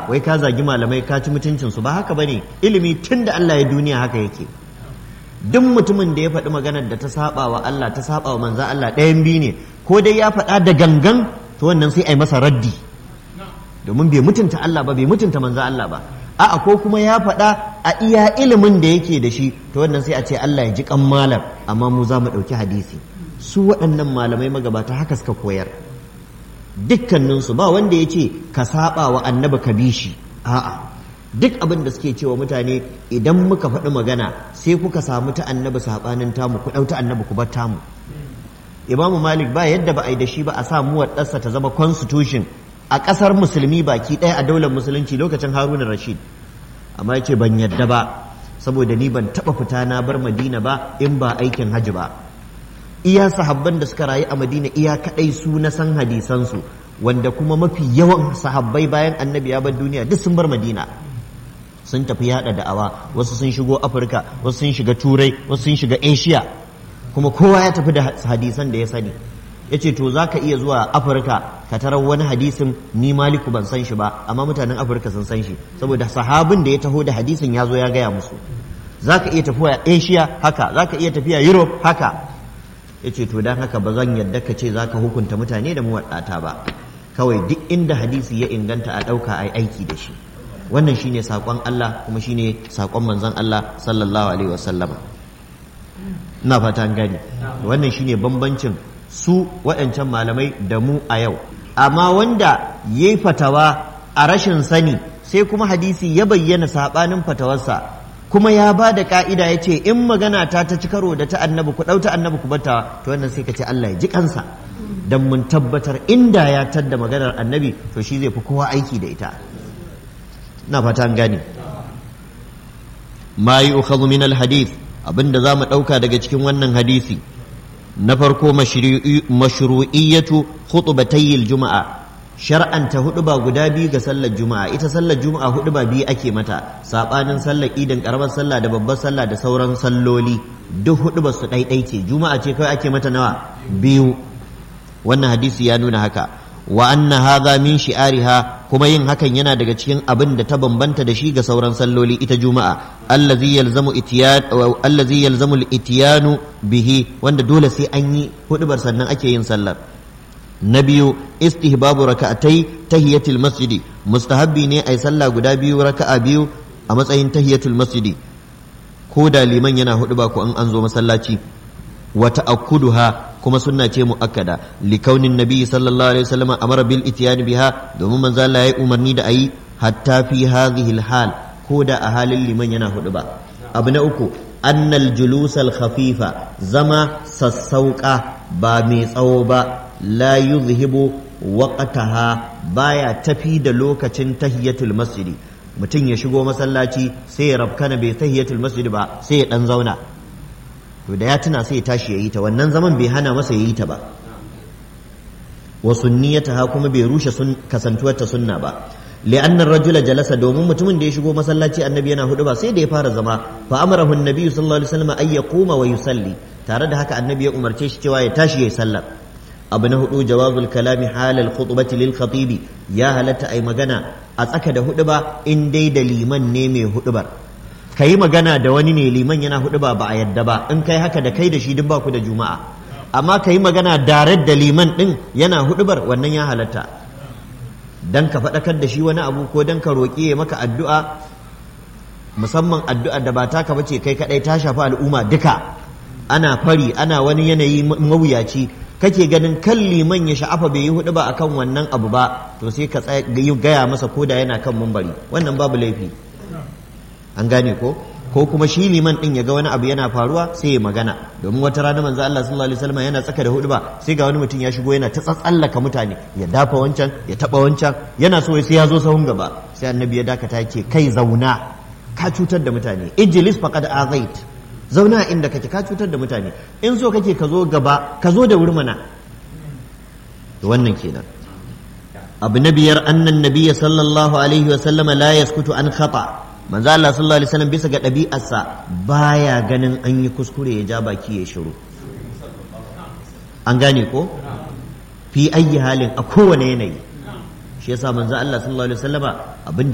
wai ka zagi malamai ka ci mutuncin su ba haka bane ilimi tun da Allah ya duniya haka yake duk mutumin da ya faɗi maganar da ta saba wa Allah ta saba wa manzan Allah ɗayan biyu ne ko dai ya faɗa da gangan to wannan sai a yi masa raddi domin bai mutunta Allah ba bai mutunta manzan Allah ba a'a ko kuma ya faɗa a iya ilimin da yake da shi to wannan sai a ce Allah ya ji kan malam amma mu za mu ɗauki hadisi su waɗannan malamai magabata haka suka koyar dukkaninsu ba wanda ya ce ka saba wa annabi ka bi shi a'a duk abin da suke cewa mutane idan muka faɗi magana sai kuka samu ta annabi saɓanin tamu ku ɗau ta annabi ku bar tamu imamu malik ba yadda ba a yi da shi ba a sa muwaɗarsa ta zama constitution a ƙasar musulmi baki ɗaya a daular musulunci lokacin haruna rashid amma ya ce ban yadda ba saboda ni ban taɓa fita na bar madina ba in ba aikin hajji ba iya sahabban da suka rayu a madina iya kaɗai su na san hadisansu wanda kuma mafi yawan sahabbai bayan annabi ya bar duniya duk sun bar madina sun tafi yada da'awa wasu sun shigo afirka wasu sun shiga turai wasu sun shiga asia kuma kowa ya tafi da hadisan da ya sani ya ce to za ka iya zuwa afirka ka tarar wani hadisin ni maliku ban san shi ba amma mutanen afirka sun san shi saboda sahabin da ya taho da hadisin ya zo ya gaya musu za ka iya tafiya asia haka za ka iya tafiya europe haka ya ce to don haka ba zan yadda ka ce za ka hukunta mutane da muwaɗata ba kawai duk inda hadisi ya inganta a ɗauka a aiki da shi wannan shine saƙon Allah kuma shine saƙon manzon Allah sallallahu alaihi wasallam ina fata gani wannan shine bambancin su waɗancan malamai da mu a yau amma wanda ya yi fatawa a rashin sani sai kuma hadisi ya bayyana saɓanin fatawarsa kuma ya ba da ka'ida ya ce in magana ta ta ci karo da ta annabi ku ɗauta annabi ku bata to wannan sai ka ce Allah ya ji kansa dan mun tabbatar inda ya tadda maganar annabi to shi zai fi kowa aiki da ita na fata gane ma yi ukhadhu min alhadith abinda za mu ɗauka daga cikin wannan hadisi na farko mashru'iyyatu khutbatayil juma'a shar'anta huduba guda biyu ga sallar juma'a ita sallar juma'a huduba biyu ake mata sabanin sallar idan karamar sallah da babbar sallah da sauran salloli duk hudubar su ɗaiɗai ce juma'a ce kawai ake mata nawa biyu wannan hadisi ya nuna haka wa anna hadha min shi'ariha kuma yin hakan yana daga cikin abin da ta bambanta da shi ga sauran salloli ita juma'a allazi yalzamu itiyan allazi yalzamu al-ityanu bihi wanda dole sai an yi hudubar sannan ake yin sallar na biyu istihbabu raka'atai tahiyatul masjidi mustahabbi ne ai sallah guda biyu raka'a biyu a matsayin tahiyatul masjidi ko da liman yana huduba ko an an zo masallaci wa ta'akkuduha kuma sunna ce muakkada li kaunin nabi sallallahu alaihi wasallam amara bil ityan biha domin manzo Allah ya umarni da ayi hatta fi hadhihi al hal ko da a halin liman yana hudu ba abu na uku annal julus al khafifa zama sassauka ba mai tsawo ba la yuzhibu waqtaha baya tafi da lokacin tahiyatul masjidi mutum ya shigo masallaci sai ya rabkana bai tahiyatul masjidi ba sai ya dan zauna to da ya tuna sai ya tashi ya yi ta wannan zaman bai hana masa ya yi ta ba wa sunniyataha kuma bai rushe kasantuwar ta sunna ba li'anna ar-rajula jalasa domin mutumin da ya shigo masallaci annabi yana hudu ba sai da ya fara zama fa amarahu an-nabi sallallahu alaihi wasallam ay yaquma wa yusalli tare da haka annabi ya umarce shi cewa ya tashi ya sallar abu na hudu jawazul kalami halal khutbati lil khatibi ya halatta ai magana a tsaka da hudu ba in dai da liman ne mai hudubar ka yi magana da wani ne liman yana hudu ba ba a yadda ba in kai haka da kai da shi duk ba ku da juma'a amma ka yi magana dare da liman din yana hudubar wannan ya halatta dan ka faɗakar da shi wani abu ko dan ka roƙi ya maka addu'a musamman addu'a da ba taka bace kai kadai ta shafi al'umma duka ana fari ana wani yanayi mawuyaci kake ganin kan liman ya sha'afa bai yi hudu ba akan wannan abu ba to sai ka gaya masa koda yana kan mumbari wannan babu laifi an gane ko ko kuma shi liman din ya ga wani abu yana faruwa sai ya magana domin wata rana manzo Allah sallallahu alaihi wasallam yana tsaka da hudu ba sai ga wani mutum ya shigo yana ta tsatsallaka mutane ya dafa wancan ya taba wancan yana so sai ya zo sahun gaba sai annabi ya dakata yake kai zauna ka cutar da mutane ijlis faqad azait zauna inda kake ka cutar da mutane in so kake ka zo gaba ka zo da wurmana wannan kenan abu na biyar annan nabiyya sallallahu alaihi wasallama la yaskutu an khata manzo Allah sallallahu alaihi wasallam bisa ga ɗabi'arsa baya ganin an yi kuskure ya ja baki ya shiru an gane ko fi ayyi halin a kowane yanayi shi yasa manzo Allah sallallahu alaihi wasallama abin